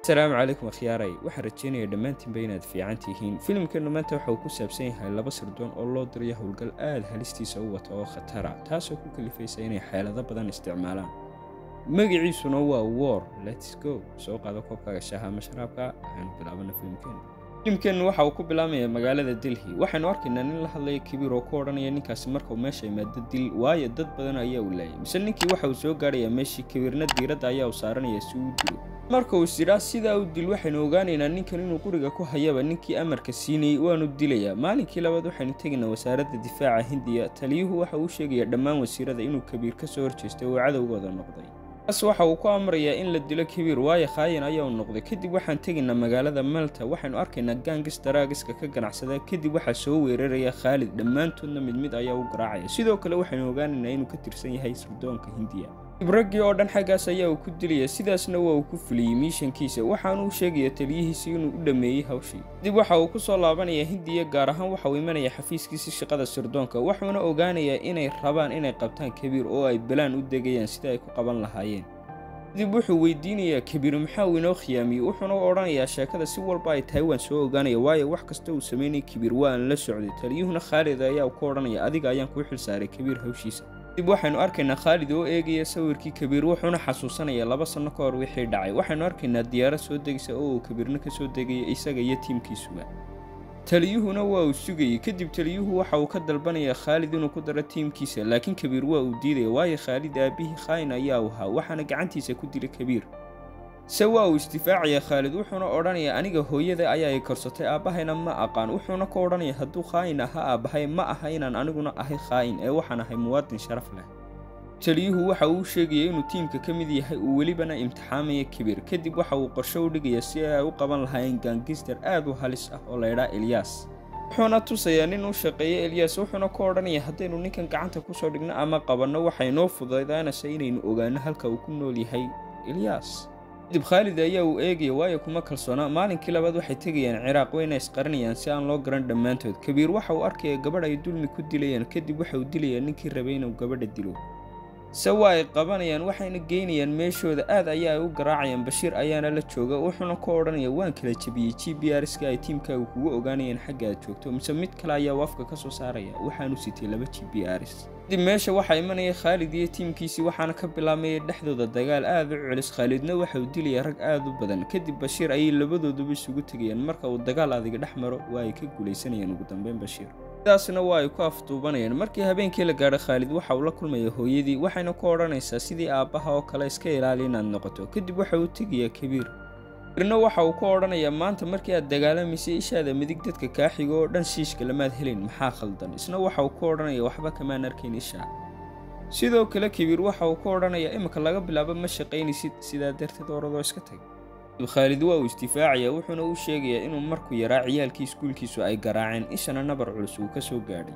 asalaamu calaykum akhyaaray waxaan rajeynaya dhammaantiinba inaad fiican tihiin filimkeennu maanta waxa uu ku saabsan yahay laba sirdoon oo loo dirayo howlgal aad halistiisa u wata oo khatara taasoo ku kalifaysa inay xeelado badan isticmaalaan magaciisuna waa war lets go soo qaado koobkaaga shaaha ama sharaabka waxaanu bilaabana filimkeennu filimkeennu waxa uu ku bilaabmaya magaalada delhi waxaynu arkaynaa nin la hadlaya kabiir oo ku odhanaya ninkaasi markuu meesha imaado dil waayo dad badan ayaa uu laayay mise ninkii waxa uu soo gaarayaa meeshii kabiirna diiradda ayaa uu saaranaya si uu dilo marka uu isidhaa sidaa u dil waxaynu ogaanaynaa ninkan inuu guriga ku hayaba ninkii amarka siinayey waanu dilayaa maalinkii labaad waxaynu tegaynaa wasaaradda difaaca hindiya taliyuhu waxa uu sheegaya dhammaan wasiirada inuu kabiir ka soo horjeestay oo cadowgooda noqday taas waxa uu ku amrayaa in la dilo kabiir waayo khaayin ayaa u noqday kadib waxaan tegaynaa magaalada malta waxaynu arkaynaa gaangis daraagiska ka ganacsada kadib waxaa soo weeraraya khaalid dhammaantoodna mid mid ayaa u garaacaya sidoo kale waxaynu ogaanaynaa inuu ka tirsan yahay sirdoonka hindiya raggii oo dhan xaggaas ayaa uu ku dilaya sidaasna waa uu ku fuliyey miishankiisa waxaanu u sheegaya taliyihiisi inuu u dhammeeyey hawshii kadib waxa uu ku soo laabanaya hindiya gaar ahaan waxa uu imanaya xafiiskiisi shaqada sirdoonka wuxuuna ogaanayaa inay rabaan inay qabtaan kabiir oo ay balaan u degayaan sida ay ku qaban lahaayeen kadib wuxuu weydiinayaa kabiir maxaa uu inoo khiyaamiyey wuxuuna odhanayaa sheekada si walba ay tahay waan soo ogaanaya waayo wax kasta uu samaynay kabiir waa aan la socday taliyuhuna khaalid ayaa ku odhanaya adiga ayaan kuu xilsaaray kabiir hawshiisa kadib waxaynu arkaynaa khaalid oo eegaya sawirkii kabiir wuxuuna xasuusanaya laba sanno ka hor wixii dhacay waxaynu arkaynaa diyaarad soo degaysa oo uu kabiirna ka soo degaya isaga iyo tiimkiisuba taliyuhuna waa uu sugayey kadib taliyuhu waxa uu ka dalbanaya khaalid inuu ku daro tiimkiisa laakiin kabiir waa uu diidaya waayo khaalid aabihii khaayin ayaa u ahaa waxaana gacantiisa ku dilay kabiir se waa uu isdifaacaya khaalid wuxuuna odhanaya aniga hooyada ayaa i korsatay aabbahayna ma aqaan wuxuuna ka odhanaya hadduu khaayin ahaa aabbahay ma aha inaan aniguna ahay khaayin ee waxaan ahay muwaadin sharaf leh taliyuhu waxa uu sheegaya inuu tiimka ka mid yahay uu welibana imtixaamaya kabiir kadib waxa uu qorsho u dhigaya si ay u qaban lahaayeen gaangister aad u halis ah oo laydhaa eliyas wuxuuna tusayaa nin u shaqeeya eliyas wuxuuna ka odhanaya haddaynu ninkan gacanta kusoo dhigno ama qabanno waxay noo fudaydaanaysa inaynu ogaano halka uu ku nool yahay eliyas kadib khaalid ayaa uu eegaya waayo kuma kalsoona maalinkii labaad waxay tegayaan ciraaq wayna isqarinayaan si aan loo garan dhammaantood kabiir waxa uu arkaya gabadh ay dulmi ku dilayaan kadib waxa uu dilayaa ninkii rabay inuu gabadha dilo se waa ay qabanayaan waxayna geynayaan meeshooda aad ayaa ay u garaacayaan bashiir ayaana la jooga wuxuuna ka odhanaya waan kala jebiyey g b rska ay tiimkaagu kugu ogaanayaan xagga aad joogto mise mid kale ayaa uu afka ka soo saaraya waxaanu sitay laba g b rs kadib meesha waxaa imanaya khaalid iyo tiimkiisii waxaana ka bilaabmaya dhexdooda dagaal aad u culis khaalidna waxa uu dilaya rag aad u badan kadib bashiir ayay labadooduba isugu tegayaan marka uu dagaal adiga dhex maro waa ay ka guulaysanayaan ugu dambeyn bashiir sidaasna waa ay ku afduubanayaan markii habeenkii la gaadho khaalid waxa uu la kulmaya hooyadii waxayna ku odhanaysaa sidii aabbaha oo kale iska ilaali inaad noqoto kadib waxa uu tegayaa kabiir kabiirna waxa uu ku odhanayaa maanta markii aad dagaalamaysay ishaada midig dadka kaa xigo oo dhan shiishka lamaad helin maxaa khaldan isna waxa uu ku odhanaya waxba kamaan arkayn ishaa sidoo kale kabiir waxa uu ku odhanayaa iminka laga bilaabo ma shaqaynaysid sidaa darteed oradoo iska tag khaalid waa uu isdifaacaya wuxuuna u sheegayaa inuu markuu yaraa ciyaalkii iskuulkiisu ay garaaceen ishana nabar culus uu ka soo gaadhay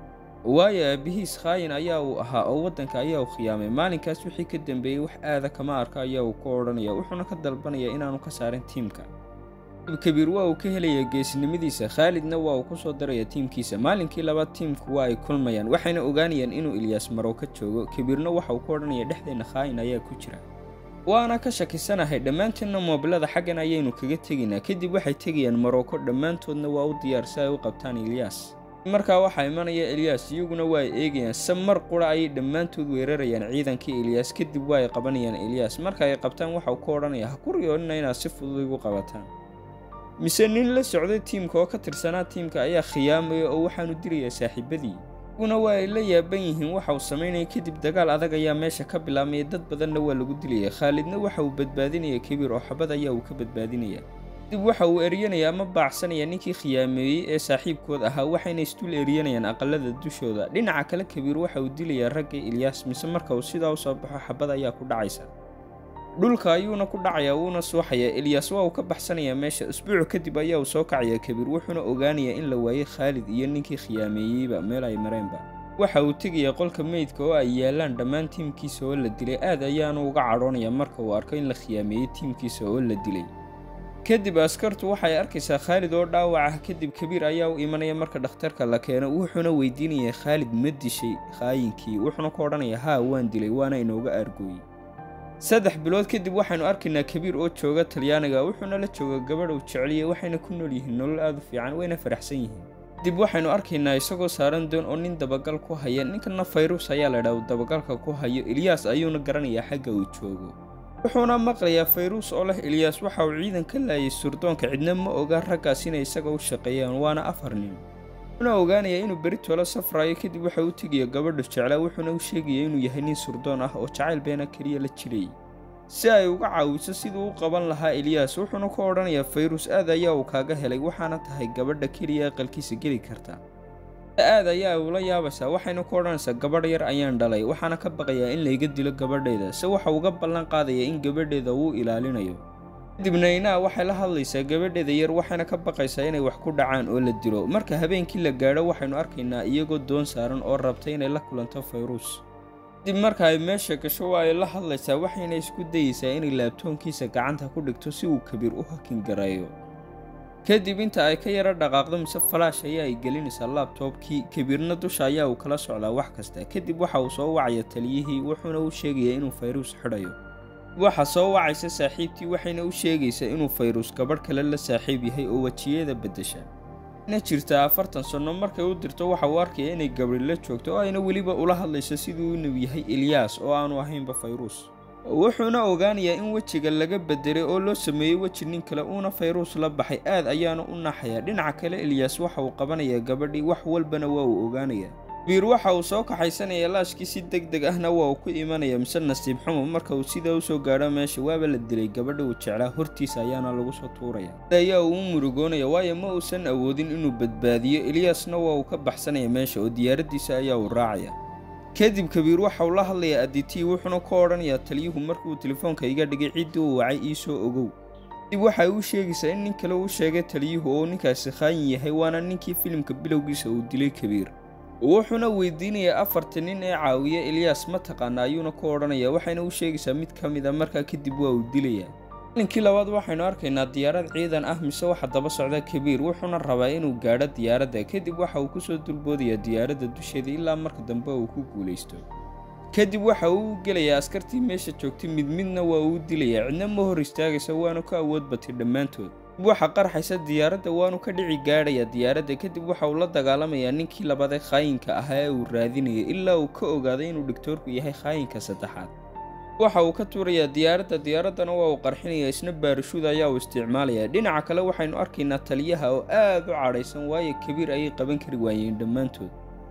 waayo aabihiis khaayin ayaa uu ahaa oo waddanka ayaa uu khiyaamay maalinkaas wixii ka dambeeyey wax aada kama arka ayaa uu ku odhanaya wuxuuna ka dalbanayaa inaanu ka saarin tiimka kabiir waa uu ka helaya geesinimadiisa khaalidna waa uu ku soo daraya tiimkiisa maalinkii labaad tiimku waa ay kulmayaan waxayna ogaanayaan inuu ilyaas marow ka joogo kabiirna waxa uu ku odhanaya dhexdeenna khaayin ayaa ku jira waana ka shakisanahay dhammaanteedna moobilada xaggan ayaynu kaga tegaynaa kadib waxay tegayaan maroko dhammaantoodna waa u diyaar si ay u qabtaan eliyas markaa waxaa imanaya eliyas iyaguna waa ay eegayaan se mar qura ayay dhammaantood weerarayaan ciidankii eliyas kadib waa ay qabanayaan eliyas marka ay qabtaan waxauu ku odhanaya ha ku riyoonina inaad si fudud igu qabataan mise nin la socday tiimka oo ka tirsanaa tiimka ayaa khiyaamaya oo waxaanu dilayaa saaxiibadii iguna waa ay la yaaban yihiin waxa uu samaynaya kadib dagaal adag ayaa meesha ka bilaabmaya dad badanna waa lagu dilaya khaalidna waxa uu badbaadinaya kabiir oo xabad ayaa uu ka badbaadinaya kadib waxa uu eryanaya ama baacsanaya ninkii khiyaameeyey ee saaxiibkood ahaa waxayna isdul eryanayaan aqalada dushooda dhinaca kale kabiir waxa uu dilayaa ragga ilyaas mise marka uu sidaa u soo baxo xabad ayaa ku dhacaysa dhulka ayuuna ku dhacayaa wuuna suuxayaa eliyas waa uu ka baxsanayaa meesha isbuuc kadib ayaa uu soo kacayaa kabiir wuxuuna ogaanayaa in la waayey khaalid iyo ninkii khiyaameeyeyba meel ay mareenba waxa uu tegayaa qolka meydka oo ay yaalaan dhammaan tiimkiisa oo la dilay aad ayaanu uga cadhoonaya marka uu arko in la khiyaameeyey tiimkiisa oo la dilay kadib askartu waxay arkaysaa khaalid oo dhaawac ah kadib kabiir ayaa u imanaya marka dhakhtarka la keeno wuxuuna weydiinayaa khaalid ma dishay khaayinkii wuxuuna ku odhanayaa haa waan dilay waana inooga aargooyey saddex bilood kadib waxaynu arkaynaa kabiir oo jooga talyaaniga wuxuuna la jooga gabadh uu jeceliya waxayna ku nool yihiin nolol aada u fiican wayna faraxsan yihiin kadib waxaynu arkaynaa isagoo saaran doon oo nin dabagal ku haya ninkana fayrus ayaa laydhaha uu dabagalka ku hayo ilyaas ayuuna garanayaa xagga uu joogo wuxuuna maqlayaa fayruus oo leh ilyaas waxa uu ciidan ka laayay surdoonka cidna ma oga raggaas inay isaga u shaqeeyaan waana afar nin wuxuuna ogaanayaa inuu beritoola safrayo kadib waxa uu tegaya gabadhu jeclaa wuxuuna u sheegaya inuu yahay nin surdoon ah oo jacayl beena keliya la jiray si ay uga caawiso siduu u qaban lahaa ilyaas wuxuuna ku odhanayaa fayrus aad ayaa uu kaaga helay waxaana tahay gabadha keliya aqalkiisa geli karta aad ayaa ula yaabaysaa waxayna ku odhanaysaa gabadh yar ayaan dhalay waxaana ka baqayaa in layga dilo gabadheeda se waxa uga ballan qaadaya in gabadheeda uu ilaalinayo kadibna inaa waxay la hadlaysaa gabadheeda yar waxayna ka baqaysaa inay wax ku dhacaan oo la dilo marka habeenkii la gaadho waxaynu arkaynaa iyagoo doon saaran oo rabta inay la kulanto fayruus kadib marka ay meesha gasho waa ay la hadlaysaa waxayna isku dayeysaa inay laabtoonkiisa gacanta ku dhigto si uu kabiir u hakin gareeyo kadib inta ay ka yaro dhaqaaqdo mise falaash ayaa ay gelinaysaa laabtoobkii kabiirna dusha ayaa uu kala socdaa wax kasta kadib waxa uu soo wacaya taliyihii wuxuuna u sheegayaa inuu fayruus xidhayo waxa soo wacaysa saaxiibtii waxayna u sheegaysaa inuu fayruus gabadh kale la saaxiib yahay oo wejiyada beddesha na jirta afartan sanno markay u dirto waxa uu arkaya inay gabri la joogto oo ayna weliba ula hadlayso siduu inuu yahay ilyaas oo aanu ahaynba fayruus wuxuuna ogaanayaa in wejiga laga bedelay oo loo sameeyey weji nin kale uuna fayruus la baxay aad ayaana u naxayaa dhinaca kale ilyaas waxa uu qabanayaa gabadhii wax walbana waa uu ogaanayaa biir waxa uu soo kaxaysanayaa laashkii si deg deg ahna waa uu ku imanaya mise nasiib xumo marka uu sidaa usoo gaadho meesha waaba la dilay gabadha uu jeclaa hortiisa ayaana lagu soo tuuraya ayaa uu u murugoonaya waayo ma uusan awoodin inuu badbaadiyo ilyaasna waa uu ka baxsanaya meesha oo diyaaraddiisa ayaa uu raacaya kadib kabiir waxa uu la hadlayaa aditii wuxuuna ka odhanayaa taliyuhu markuu telefoonka iga dhigay ciddii uu wacay iisoo ogow kadib waxay u sheegaysaa in nin kale uu sheegay taliyuhu oo ninkaasi khaayin yahay waana ninkii filimka bilowgiisa uu dilay kabiir wuxuuna weydiinayaa afarta nin ee caawiya ilyaas ma taqaana ayuuna ku odhanayaa waxayna u sheegaysaa mid ka mid a markaa kadib waa uu dilayaa malinkii labaad waxaynu arkaynaa diyaarad ciidan ah mise waxa daba socda kabiir wuxuuna rabaa inuu gaadho diyaaradda kadib waxa uu kusoo dulboodayaa diyaaradda dusheeda ilaa marka dambe uu ku guulaysto kadib waxa uu u gelayaa askartii meesha joogtay mid midna waa uu dilayaa cidna ma hor istaagaysa waanu ka awood batay dhammaantood kadib waxa qarxaysa diyaaradda waanu ka dhici gaadhayaa diyaaradda kadib waxa uu la dagaalamayaa ninkii labaad ee khaayinka ahaa ee uu raadinayay ilaa uu ka ogaaday inuu dhigtoorku yahay khaayinka saddexaad waxa uu ka tuurayaa diyaaradda diyaaraddana waa uu qarxinayaa isna baarishuud ayaa uu isticmaalayaa dhinaca kale waxaynu arkaynaa taliyaha oo aad u cadhaysan waayo kabiir ayay qaban kari waayeen dhammaantood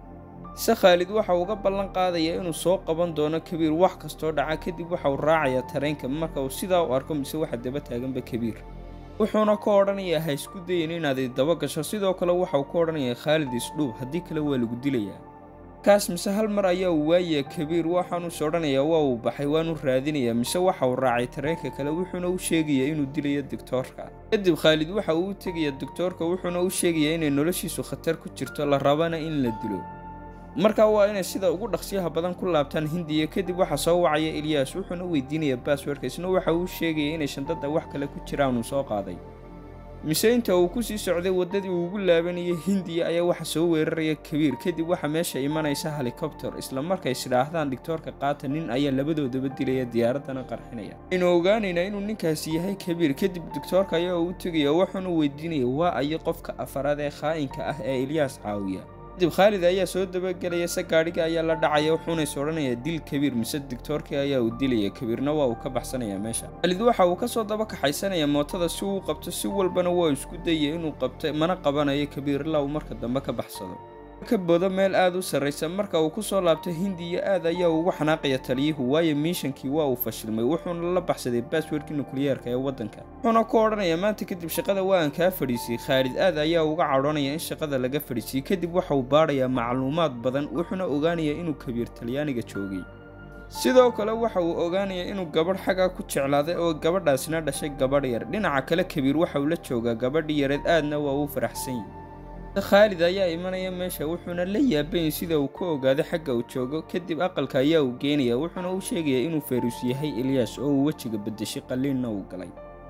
se khaalid waxa uu uga ballan qaadayaa inuu soo qaban doono kabiir wax kastoo dhaca kadib waxa uu raacayaa tareenka marka uu sidaa u arko mise waxa daba taaganba kabiir wuxuuna ka odhanayaa ha isku dayin inaad daba gasho sidoo kale waxa uu ka odhanayaa khaalid isdhuub haddii kale waa lagu dilayaa kaas mise hal mar ayaa uu waayayaa kabiir waxaanuus odhanayaa waa uu baxay waanu raadinayaa mise waxa uu raacay tareenka kale wuxuuna u sheegayaa inuu dilayo digtoorka kadib khaalid waxa uu u tegayaa digtoorka wuxuuna u sheegayaa inay noloshiisu khatar ku jirto la rabana in la dilo markaa waa inay sida ugu dhaqsiyaha badan ku laabtaan hindiya kadib waxaa soo wacaya ilyaas wuxuuna weydiinayaa baaswerka isna waxa uu sheegaya inay shandada wax kale ku jiraan uu soo qaaday mise inta uu kusii socday waddadii uu ugu laabanayay hindiya ayaa waxa soo weeraraya kabiir kadib waxaa meesha imanaysa helikobter isla markay isdhaahdaan dhigtoorka qaata nin ayaa labadoodaba dilaya diyaaraddana qarxinaya aynu ogaanaynaa inuu ninkaasi yahay kabiir kadib digtoorka ayaa u tegaya wuxuuna weydiinaya waa ayo qofka afaraad ee khaa'inka ah ee ilyaas caawiya kadib khaalid ayaa soo dabagelaya se gaadhiga ayaa la dhacaya wuxuuna is odhanayaa dil kabiir mise digtoorkii ayaa uu dilaya kabiirna waa uu ka baxsanayaa meesha khaalid waxa uu kasoo daba kaxaysanaya mootada si uu qabto si walbana waa isku dayaya inuu qabto mana qabanayo kabiir ilaa uu marka dambe ka baxsado ka bodo meel aad u sarraysa marka uu ku soo laabto hindiya aad ayaa ugu xanaaqaya taliyuhu waayo miishankii waa uu fashilmay wuxuuna la baxsaday baaswerkii nukliyeerka ee waddanka wuxuuna ku odhanayaa maanta kadib shaqada waa aan kaa fadhiisiyey khaalid aad ayaa uga cadhoonaya in shaqada laga fadhiisiyey kadib waxa uu baadhayaa macluumaad badan wuxuuna ogaanayaa inuu kabiir talyaaniga joogay sidoo kale waxa uu ogaanayaa inuu gabadh xaggaa ku jeclaaday oo gabadhaasina dhashay gabadh yar dhinaca kale kabiir waxa uu la joogaa gabadhii yareed aadna waa uu faraxsan yahy khaalid ayaa imanaya meesha wuxuuna la yaabayay sida uu ka ogaaday xagga uu joogo kadib aqalka ayaa uu geenaya wuxuuna u sheegayaa inuu fayrus yahay ilyaas oo uu wejiga beddeshay qalliinna uu galay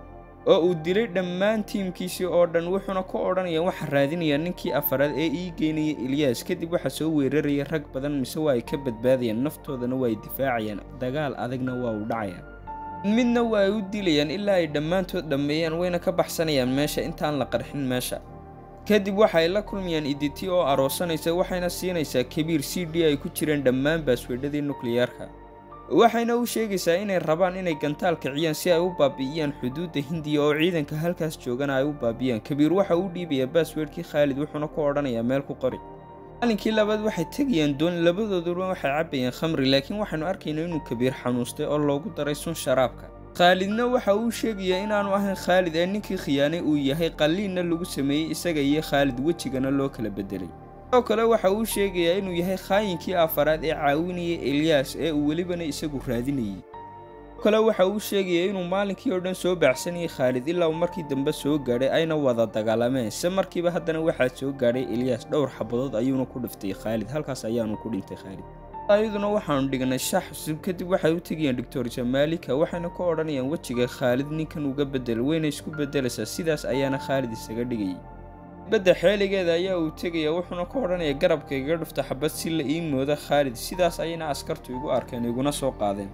oo uu dilay dhammaan tiimkiisii oo dhan wuxuuna ka odhanayaa waxaa raadinayaa ninkii afaraad ee ii geynaya ilyaas kadib waxaa soo weeraraya rag badan mise waa ay ka badbaadayaan naftoodana waa ay difaacayaan dagaal adagna waa uu dhacaya midna waa ay u dilayaan ilaa ay dhammaantood dhammeeyaan wayna ka baxsanayaan meesha intaan la qarxin meesha kadib waxay la kulmayaan iditi oo aroosanaysa waxayna siinaysaa kabiir c d ay ku jireen dhammaan baasweedhadii nukliyeerka waxayna u sheegaysaa inay rabaan inay gantaal kiciyaan si ay u baabi'iyaan xuduudda hindiya oo ciidanka halkaas joogana ay u baabi'iyaan kabiir waxa uu dhiibayaa baasweedhkii khaalid wuxuuna ku odhanayaa meel ku qori maalinkii labaad waxay tegayaan doon labadooduba waxay cabbayaan khamri laakiin waxaanu arkaynaa inuu kabiir xanuustay oo loogu daray sun sharaabka khaalidna waxa uu sheegayaa inaanu ahayn khaalid ee ninkii khiyaanay uu yahay qalliinna lagu sameeyey isaga iyo khaalid wejigana loo kala bedelay sidoo kale waxa uu sheegayaa inuu yahay khaayinkii afaraad ee caawinayay eliyas ee uu welibana isagu raadinayay sidoo kale waxa uu sheegayaa inuu maalinkii oo dhan soo baacsanayay khaalid ilaa uu markii dambe soo gaadhay ayna wada dagaalameen se markiiba haddana waxaa soo gaadhay eliyas dhowr xabadood ayuuna ku dhiftay khaalid halkaas ayaanu ku dhintay khaalid ayaduna waxaanu dhignay shax cusub kadib waxay u tegayaan doctor jamaalika waxayna ku odhanayaan wejiga khaalid ninkan uga bedel wayna isku bedelaysaa sidaas ayaana khaalid isaga dhigayay badda xeeligeeda ayaa uu tegaya wuxuuna ku odhanaya garabka iga dhufta xabad si la ii mooda khaalid sidaas ayayna askartu igu arkeen iguna soo qaadeen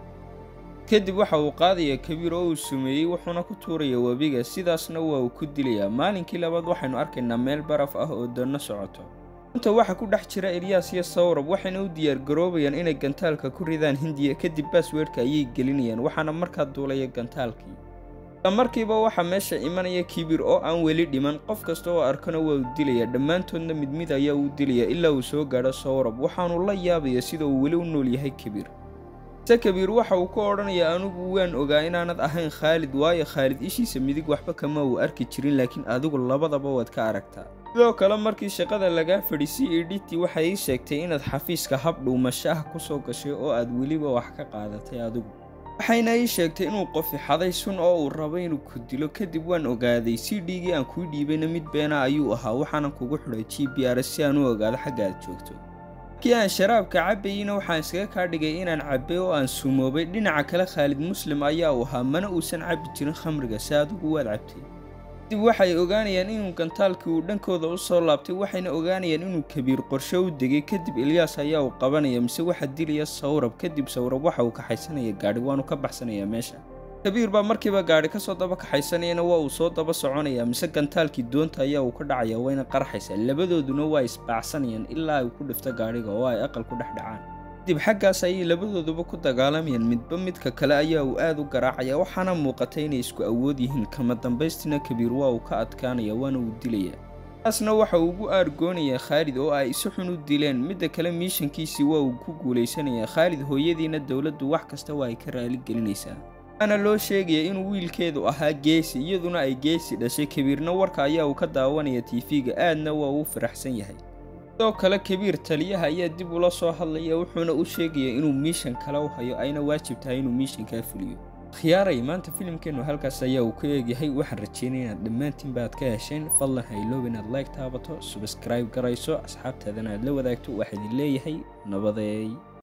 kadib waxa uu qaadayaa kabiir oo uu sumeeyey wuxuuna ku tuuraya webiga sidaasna waa uu ku dilayaa maalinkii labaad waxaynu arkaynaa meel baraf ah oo doonno socoto runta waxaa ku dhex jira eliyas iyo sawrab waxayna u diyaargaroobayaan inay gantaalka ku ridaan hindiya kadib baasweedhka ayay gelinayaan waxaana markaa duulaya gantaalkii isla markiiba waxaa meesha imanaya kibir oo aan weli dhiman qof kasta oo arkana waa uu dilayaa dhammaantoodna mid mid ayaa uu dilayaa ilaa uu soo gaadho sawrab waxaanu la yaabaya sida uu weli u nool yahay kibir se kabiir waxa uu ku odhanayaa anigu waan ogaa inaanad ahayn khaalid waayo khaalid ishiisa midig waxba kama uu arki jirin laakiin adigu labadaba waad ka aragtaa sidoo kale markii shaqada lagaa fadhiisay edhiti waxay ii sheegtay inaad xafiiska hab dhuumasho ah ku soo gashay oo aad weliba wax ka qaadatay adigu waxayna ii sheegtay inuu qofi xaday sun oo uu rabo inuu ku dilo kadib waan ogaaday c dhigii aan kuu dhiibayna mid beena ayuu ahaa waxaanan kugu xidhay g b r si aan u ogaado xagga aad joogto markii aan sharaabka cabbayeyna waxaan iskaga kaa dhigay inaan cabbay oo aan sumoobay dhinaca kale khaalid muslim ayaa uu ahaa mana uusan cabbi jirin khamriga si adigu waad cabtay kadib waxay ogaanayaan inuu gantaalkii uu dhankooda u soo laabtay waxayna ogaanayaan inuu kabiir qorshe u degay kadib eliyas ayaa uu qabanaya mise waxaa dilaya sawrab kadib sawrab waxa uu kaxaysanaya gaadhi waanu ka baxsanayaa meesha kabiir baa markiiba gaadhi kasoo daba kaxaysanayana waa uu soo daba soconaya mise gantaalkii doonta ayaa uu ka dhacaya wayna qarxaysaa labadooduna waa isbaacsanayaan ilaa ay ku dhifto gaadhiga oo ay aqal ku dhex dhacaan kadib xaggaas ayay labadooduba ku dagaalamayaan midba midka kale ayaa uu aad u garaacaya waxaana muuqatay inay isku awood yihiin kama dambaystina kabiir waa uu ka adkaanaya waana uu dilayaa taasna waxa uu ugu aargoonayaa khaalid oo ay si xun u dileen midda kale miishankiisii waa uu ku guulaysanayaa khaalid hooyadiina dowladdu wax kasta waa ay ka raali gelinaysaa waxaana loo sheegaya inuu wiilkeedu ahaa geesi iyaduna ay geesi dhashay kabiirna warka ayaa uu ka daawanaya tiifiga aadna waa uu faraxsan yahay sidoo kale kabiir taliyaha ayaa dib ula soo hadlaya wuxuuna u sheegaya inuu miishan kale u hayo ayna waajib tahay inuu miishankaa fuliyo khiyaaray maanta filimkeennu halkaas ayaa uu ka eegyahay waxaan rajeynaya inaad dhammaantiin baad ka hesheen fadlan hayloob inaad like taabato subscribe garayso asxaabtaadana aad la wadaagto waxaa idin leeyahay nabadeey